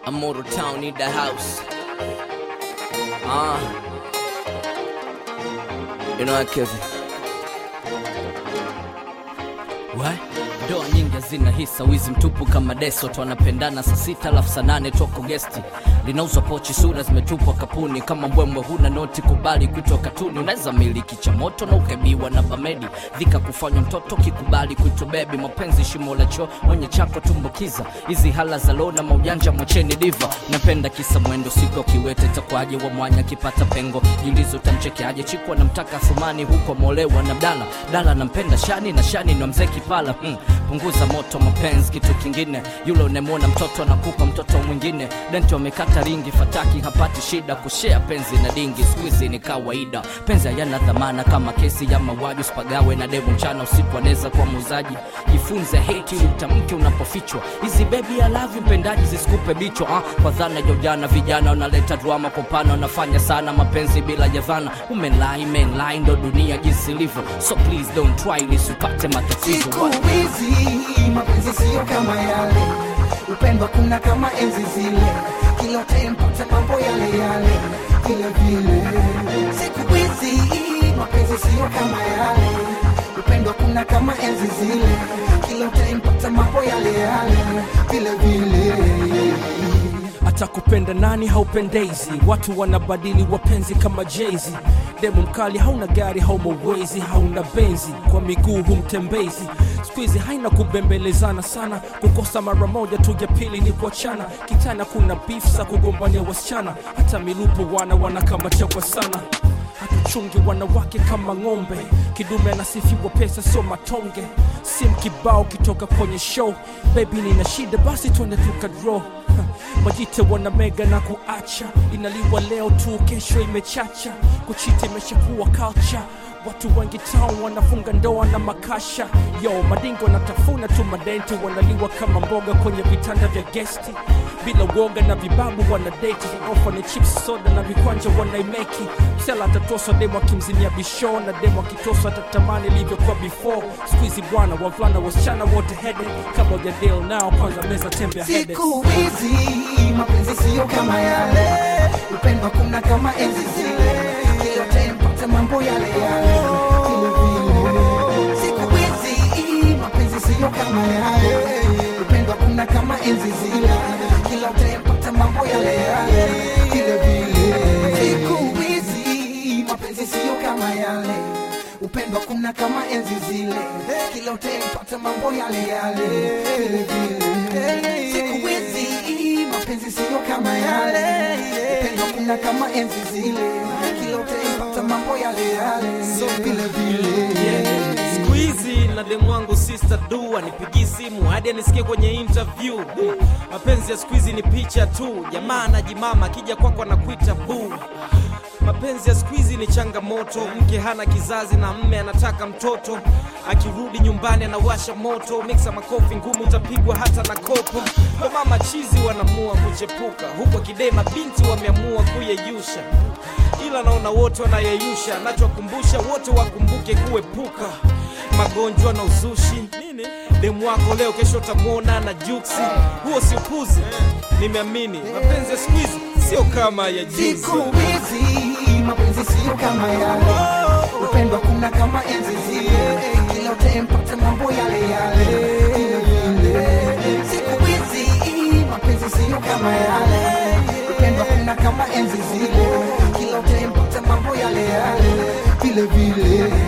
Immortal Town need the house. Ah. You know what, Kevin? What? Ndoa nyingi hazina hisa, wizi mtupu kama deso, twanapendana saa sita alafu saa nane toko gesti, linauzwa pochi, sura zimetupwa kapuni, kama mbwembwe huna noti, kubali kuitwa katuni. Unaweza miliki cha moto na ukaibiwa na bamedi, dhika kufanywa mtoto, kikubali kuitwa bebi, mapenzi shimo la choo, mwenye chako tumbukiza, hizi hala za lona maujanja, mwacheni diva, napenda kisa mwendo, siku kiwete takwaje wa mwanya kipata pengo, jiulizo utamchekeaje, chiku anamtaka Thumani huko molewa na Dala, Dala nampenda Shani na Shani ndo mzee Kipala hmm. Punguza moto mapenzi, kitu kingine, yule unemwona mtoto anakupa mtoto mwingine, denti wamekata ringi, fataki hapati shida, kushea penzi na dingi, siku hizi ni kawaida, penzi hayana dhamana kama kesi ya mauaji, usipagawe na demu mchana usiku, anaweza kuwa muuzaji, jifunze hate ili utamke unapofichwa, hizi baby I love you mpendaji zisikupe bichwa ah, kwa dhana ya ujana, vijana wanaleta drama kwa upana, wanafanya sana mapenzi bila ya dhana, umenlai menlai, ndo dunia jinsi ilivyo, so please don't try lisipate matatizo Siku hizi mapenzi siyo kama yale, upendo kuna kama enzi zile, kila tempo cha mambo yale yale vile vile. Siku hizi mapenzi siyo kama yale, upendo kuna kama enzi zile, kila tempo cha mambo yale yale vile vile. hata kupenda nani haupendezi watu wanabadili wapenzi kama jezi demu mkali hauna gari hauma uwezi hauna benzi kwa miguu humtembezi skuizi haina kubembelezana sana kukosa mara moja tu ya pili ni kuachana kitana kuna bifsa kugombania wasichana hata milupo wana wanakamachewa sana hatuchungi wanawake kama ng'ombe kidume anasifiwa pesa sio matonge sim kibao kitoka kwenye show bebi nina shida basi twende tukadro majite wana mega na kuacha inaliwa leo tu kesho imechacha kuchita imeshakuwa culture watu wengi town wanafunga ndoa na makasha yo madingo wanatafuna tu madenti wanaliwa kama mboga kwenye vitanda vya gesti bila uoga na vibabu wanadeti ofa ni chips soda na vikwanja wanaimeki msela atatoswa demo akimzimia bisho na demo akitoswa atatamani ilivyokuwa before skuizi bwana wavulana wasichana wote hede kama ujadil nao kwanza meza tembe ya hede Siku hizi mapenzi siyo kama yale, upendo kuna kama enzi zile, kila tempo cha mambo yale yale vile vile. Siku hizi mapenzi siyo kama yale, upendo kuna kama enzi zile, kila tempo cha mambo yale yale vile vile. Siku hizi mapenzi siyo kama yale upendo kuna kama enzi zile, kila utempata mambo yale yale vile vile. Siku hizi mapenzi siyo kama yale, upendo kuna kama enzi zile, kila utempata mambo yale yale vile vile. siku hizi na demu wangu sister du anipigii simu hadi anisikie kwenye interview mapenzi ya siku hizi ni picha tu jamaa anajimama akija kwako anakuita buu mapenzi ya siku hizi ni changamoto mke hana kizazi na mme anataka mtoto akirudi nyumbani anawasha moto miksa makofi ngumu utapigwa hata na kopo ndo mama chizi wanaamua kuchepuka huko kidema binti wameamua kuyeyusha ila naona wote wanayeyusha nachowakumbusha wote wakumbuke kuepuka magonjwa na uzushi demu wako leo kesho utamwona na juksi huo si upuzi nimeamini mapenzi ya siku hizi sio kama ya juzi Siku hizi mapenzi siyo kama yale, upendo kuna kama enzi zile, kila utempata mambo yale yale vile vile. Siku hizi mapenzi siyo kama yale, upendo kuna kama enzi zile, kila utempata mambo yale yale vile vile.